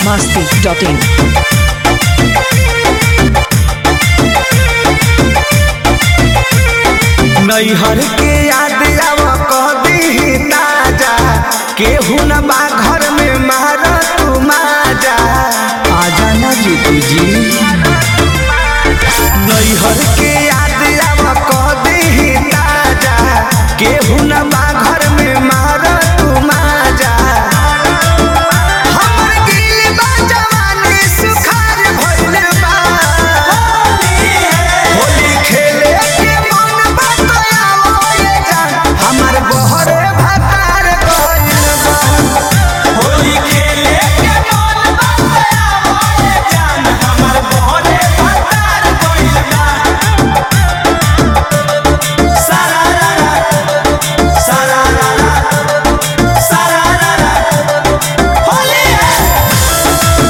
masti.in. नैहर के याद आव कभी ताजा केहू न बा घर में मार तू माजा आजा ना जीतू जी नैहर के याद आव कभी ताजा केहू न बा घर में मार तू माजा हमर दिल बा जवानी सुखार भइल बा होली खेले के मन बतलावो ये जान हमर बहरे भतार गइल बा होली खेले के मन बतलावो ये जान हमर बहरे भतार गइल बा सारा रा रा सारा रा रा सारा रा रा होली है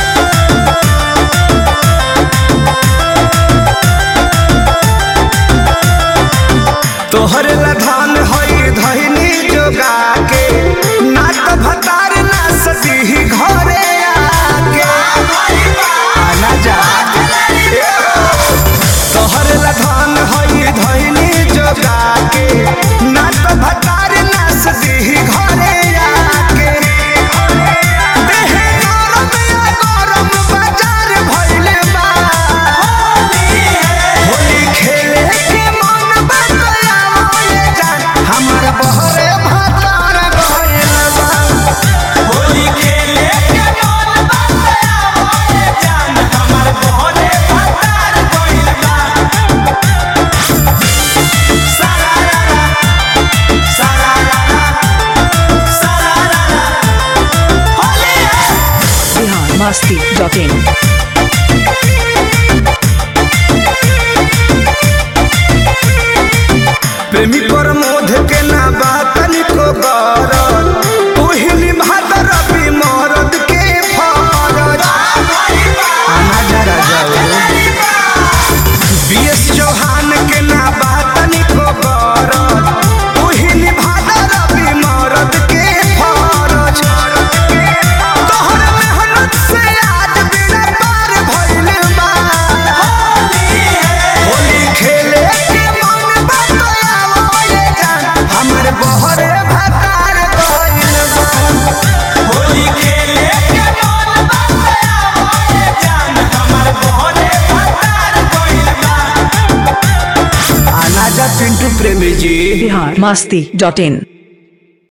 तोहर लधान हई धैनी जोगा के ना तो भतार ना सती घरे आके आना जा तोहर लधान हई धैनी जोगा के ना तो भतार ना सती घरे आके देह गरम या गरम बाजार भइल बा होली खेले के मन बतलावो ये जान हमर बहरे भतार गइल बा होली खेले के मन बतलावो ये जान हमर बहरे भतार गइल बा सारा रा रा सारा रा रा सारा रा रा होली है Bihar masti.in. प्रेमी पर मोध के ना बात निको गरल ओहिनी भादर भी मरद के फरज आना जरा जाओ बीएस चौहान के ना बात निको गरल ओहिनी भादर भी मरद के फरज तोहर मेहनत से आज बिना पार भइल बा होली खेले के मन बतलावो ये जान हमर बहरे भतार गइल बा होली खेले के मन बतलावो ये जान हमर बहरे भतार गइल बा आना जा पिंटू प्रेमी जी Bihar masti.in.